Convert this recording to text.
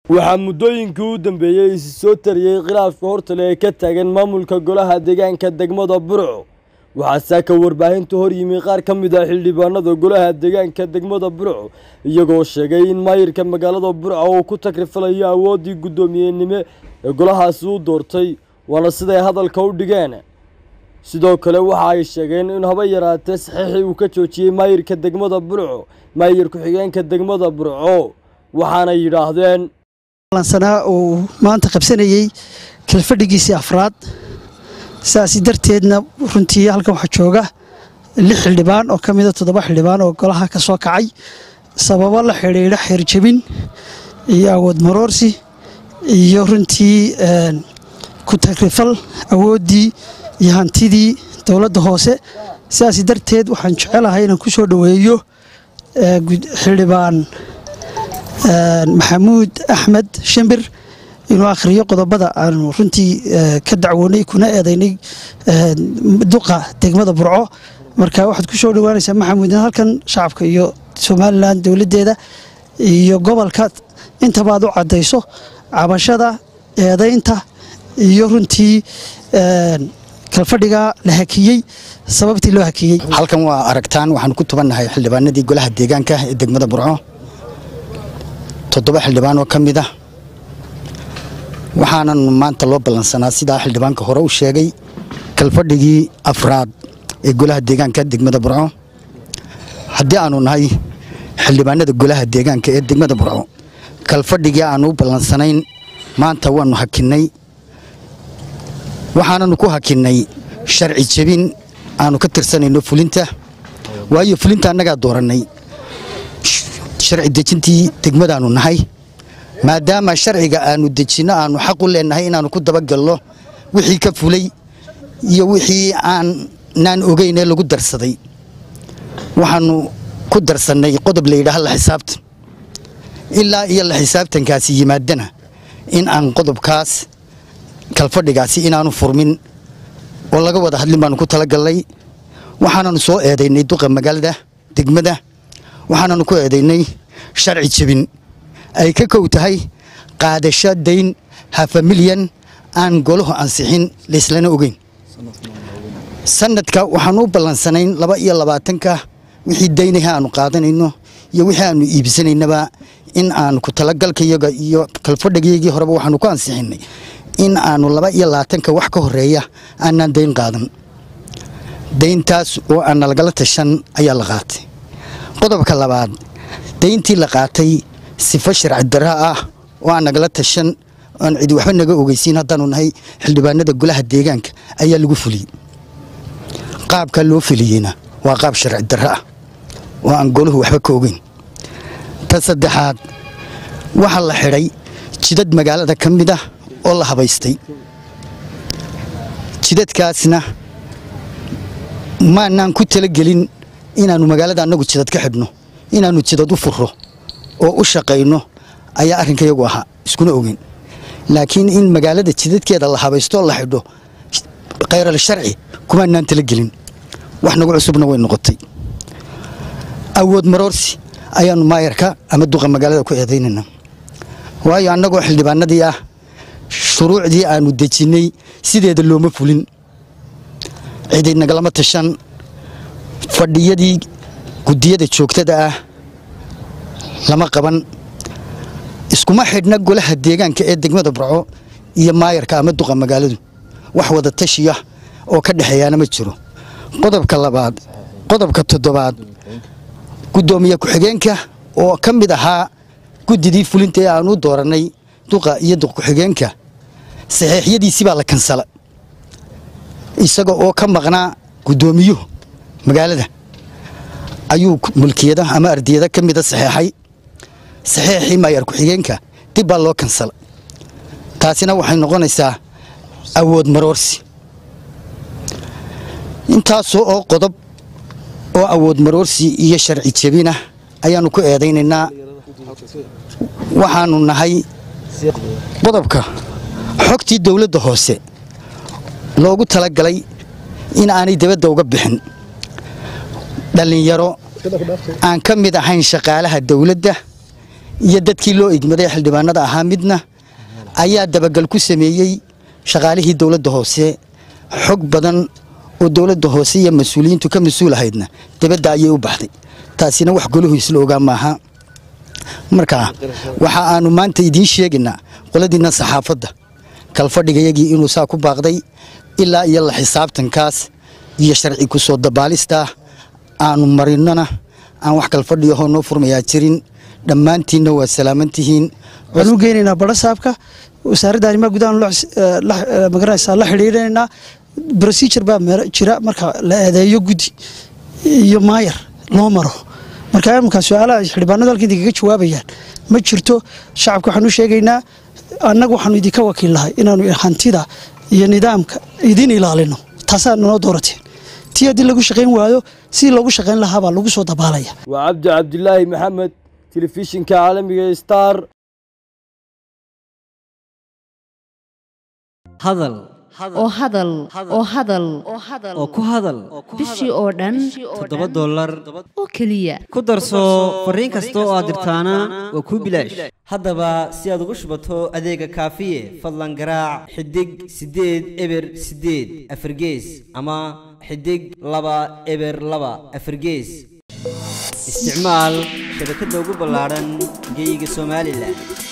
waxaa muddooyinkii u dambeeyey isi soo tariyey khilaafka hortale ee ka taagan maamulka golaha deegaanka degmada burco waxaa saaka warbaahinta hor yimi qaar ka mid ah xildhibaanada golaha deegaanka degmada burco iyagoo sheegay in maayirka magaalada burco uu ku takrifilayo awooddii guddoomiyenimo ee golahaasi u doortay waana siday hadalka u dhigeen sidoo kale waxa ay sheegeen in haba yaraatee saxiixii uu ka joojiyey maayirka degmada burco maayir ku-xigeenka degmada burco waxaana yidhaahdeen sanaa uu maanta qabsanayey kalfadhigiisii afraad saasi darteedna runtii halkan waxaa jooga lix xildhibaan oo ka mida toddoba xildhibaan oo golaha ka soo kacay sababo la xidhiidha xeerjabin iyo awood maroorsi iyo runtii ku tagrifal awooddii iyo hantidii dowladda hoose sidaas darteed waxaan jecelahay inaan ku soo dhoweeyo xildhibaan maxamuud axmed shimbir inuu akhriyo qodobada aanu runtii ka dacwoonay kuna eedaynay duqa degmada burco marka waxaad ku soo dhowaanaysaa maxamuud in halkan shacabka iyo somalilan dowladdeeda iyo gobolka intabaad u caddayso cabashada eedaynta iyo runtii kalfadhiga la hakiyey sababtii loo hakiyey halkan waa aragtaan waxaanu ku tubannahay xildhibaanadii golaha deegaanka ee degmada burco toddoba xildhibaan oo ka mid ah waxaanan maanta loo ballansanaa sidaa xildhibaanka hore u sheegay kalfadhigii afraad ee golaha deegaanka degmada burco haddii aanu nahay xildhibaanada golaha deegaanka ee degmada burco kalfadhigii aanu u ballansanayn maanta waannu hakinnay waxaananu ku hakinnay sharci jebin aanu ka tirsanayno fulinta waayo fulinta annagaa doorannay sharci dejintii degmadaannu nahay maadaama sharciga aanu dejinno aanu xaq u leennahay inaannu ku dabagalno wixii ka fulay iyo wixii aanaan ogeynee lagu darsaday waxaannu ku darsannay qodob layidhaaha la xisaabtan ilaa iyo la xisaabtankaasi yimaadana in aan qodobkaas kalfadhigaasi inaanu furmin oo laga wada hadlin baanu ku talagallay waxaananu soo eedaynay duqa magaalada degmada waxaananu ku eedaynay sharci jebin ay ka kow tahay qaadasho dayn hafa milyan aan golahu ansixin layslana ogeyn sanadka waxaanu u ballansanayn laba iyo labaatanka wixii daynaha aanu qaadanayno iyo wixii aanu iibsanaynaba in aanu ku talagalkayaga iyo kalfadhigayagii horeba waxaanu ku ansixinnay in aanu laba iyo labaatanka wax ka horeeya aanaan dayn qaadan dayntaas oo aan nalagala tashan ayaa la qaatay qodobka labaad dayntii la qaatay sifo sharci darra ah oo aan nagala tashan aan cidi waxba naga ogeysiin haddaanu nahay xildhibaanada golaha deegaanka ayaa lagu fuliyey qaabka loo fuliyeyna waa qaab sharci darra ah oo aan golahu waxba ka ogeyn ta saddexaad waxaa la xidhay jidad magaalada ka mid ah oo la habaystay jidadkaasna maanaan ku talagelin inaannu magaalada annagu jidad ka xidhno inaannu jidad u furro oo u shaqayno ayaa arrinkayagu ahaa iskuna ogeyn laakiin in magaalada jidadkeeda la habaystooo la xidho khayral sharci kumaanaan talagelin wax nagu cusubna way noqotay awood maroorsi ayaannu maayarka ama duqa magaalada ku eedaynayna waayo annagoo xildhibaanadii ah shuruucdii aanu dejinnay sideeda looma fulin cidi nagalama tashan fadhiyadii guddiyada joogtada ah lama qaban iskuma xidhna golaha deegaanka ee degmada burco iyo maayarka ama duqa magaaladu wax wada tashiya oo ka dhexeeyaana ma jiro qodobka labaad qodobka toddobaad guddoomiye ku-xigeenka oo ka mid ahaa guddidii fulinta ee aanu doorannay duqa iyo duq ku-xigeenka saxiixyadiisii baa la kansala isaga oo ka maqnaa guddoomiyuhu magaalada ayuu mulkiyada ama ardiyada ka mida saxeexay saxeexii maayar ku-xigeenka dib baa loo kansala taasina waxay noqonaysaa awood maroorsi intaasoo oo qodob oo awood maroorsi iyo sharci jebinah ayaannu ku eedaynaynaa waxaannu nahay qodobka xogtii dowladda hoose loogu talagalay in aanay dibadda uga bixin dhallinyaro aan ka mid ahayn shaqaalaha dowladda iyo dadkii loo igmaday xildhibaanada ahaa midna ayaa dabagal ku sameeyey shaqaalihii dowladda hoose xog badan oo dowladda hoose iyo mas-uuliyiintu ka mas-uul ahaydna dibadda ayay u baxday taasina wax golahu isla ogaa maaha marka waxa aanu maanta idiin sheegaynaa qoladiinna saxaafadda kalfadhigayagii inuu saa ku baaqday ilaa iyo la xisaabtankaas iyo sharci ku soo dabaalistaa aanu marinnona aan wax kalfadhiyahoo noo furmayaa jirin dhammaantiinna waa salaaman tihiin waxaan u geynaynaa barasaabka wasaaradda arrimaha gudaha magaranaysaa la xidhiidhanaynaa procedure baa jira marka la eedeeyo guddi iyo maayar loo maro marka iminkaa su-aalaha xildhibaanadu halka idinkaga jawaabayaan ma jirto shacabka waxaan u sheegaynaa annagu waxaanu idinka wakiillahay inaanu hantida iyo nidaamka idin ilaalino taasaa noo doorateen tii haddii lagu shaqayn waayo sidii loogu shaqayn lahaabaa lagu soo dabaalaya waa cabdi cabdilaahi maxamed telefishinka caalamiga star hadal oo hadal oo hadal oo ku hadal bishii oo dhan toddoba dollar oo keliya ku darso fariin kasta oo aad dirtaana waa kuu bilaash haddaba si aad ugu shubato adeega kaafiye fadlan garaac xidig siddeed eber siddeed afargees ama xidig laba eber laba afargees isticmaal shabakadda ugu ballaadhan geeyiga somalilan